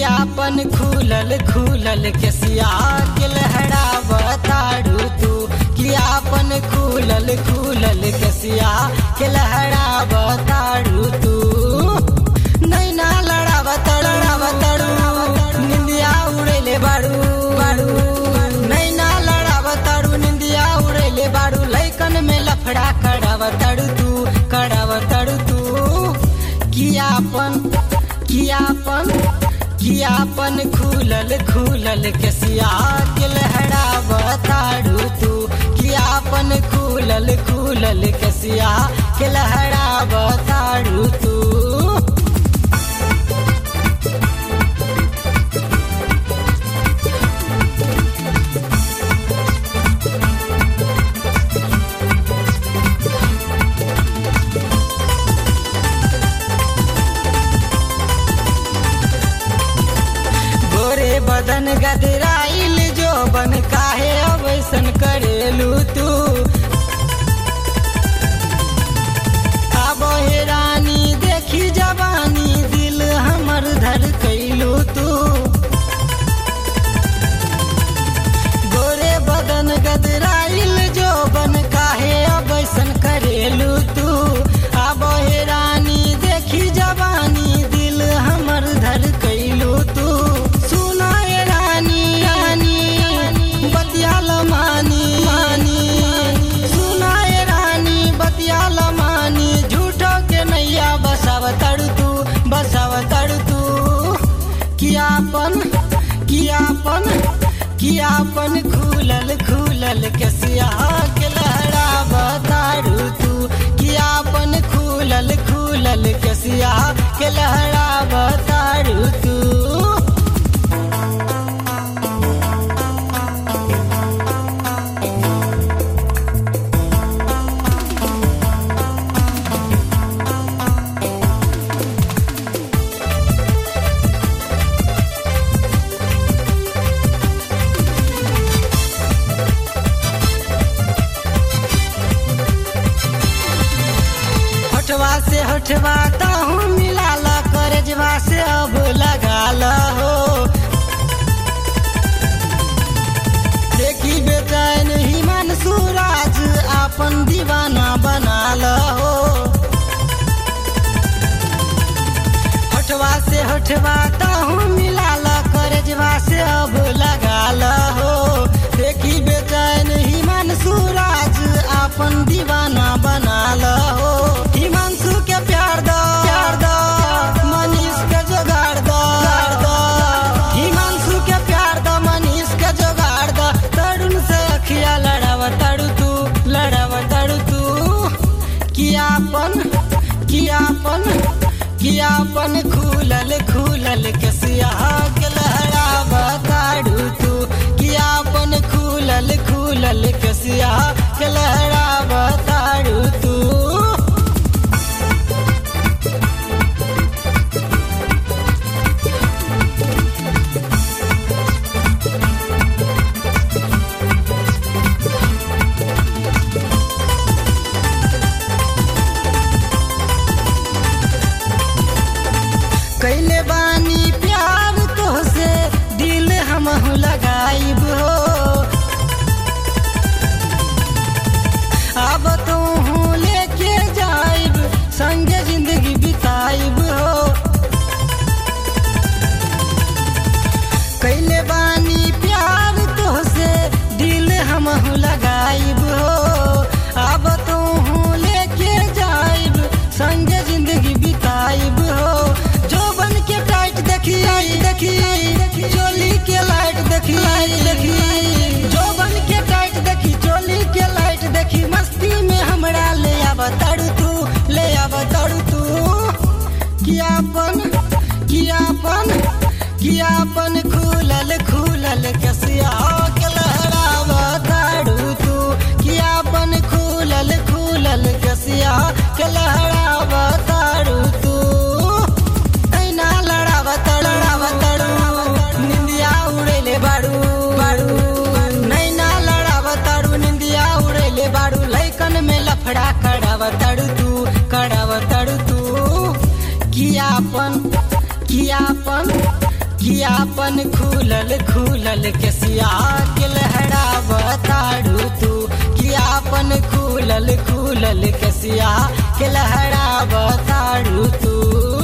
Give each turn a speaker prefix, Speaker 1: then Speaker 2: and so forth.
Speaker 1: अपन खुलल खुलल केसिया के लहरावताड़ू तू कि अपन खुलल खुलल केसिया के लहरावताड़ू तू नैना लड़ावतड़ लड़ावतड़ू निंदिया उड़ेले बाड़ू बाड़ू नैना लड़ावतड़ू निंदिया उड़ेले बाड़ू लैकन में लफड़ा करावतड़ू तू करावतड़ू तू कियापन कियापन कियापन खुलल खुलल केसिया के लहरावताड़ू तू कियापन खुलल खुलल केसिया के लहरावताड़ू तू गोरे बदन गदराइल जो बन काहे अवैसन करेलू तू आबो हे रानी देखी जवानी दिल हमर धर कैलू तू गोरे बदन गदराइल जो बन काहे अवैसन करेलू तू आबो हे रानी देखी जवानी दिल हमर धर कैलू तू सुना ए रानी रानी बतियाल मानी मानी सुना ए रानी बतियाल मानी झूठो के नैया बसाव तड़ तू बसाव तड़ तू कियापन कियापन कियापन खुलल खुलल केसिया के लहरा बताड़ू तू कियापन खुलल खुलल केसिया के लहरा बताड़ू तू होठवा से होठवा ताहू मिला ला करजवा से अब लगा ला हो देखी बेचैन हिमन सूरज अपन दीवाना बना ला हो होठवा से होठवा ताहू मिला ला करजवा से अब लगा ला हो देखी बेचैन हिमन सूरज अपन दीवाना बना ला हो हिमांशु के प्यार दो प्यार दो मनीष के जोगाड़ दो दो हिमांशु के प्यार दो मनीष के जोगाड़ दो तरुण से अखिया लड़ाव तड़ू तू लड़ाव तड़ू तू कियापन कियापन कियापन खुलल खुलल केसिया के लहराव ताड़ू तू कियापन खुलल खुलल केसिया के लहराव ताड़ू तू कैले बानी प्यार तो कि आपन खुलल खुलल केसिया के लहरा बताड़ू तू कि आपन खुलल खुलल केसिया के लहरा बताड़ू तू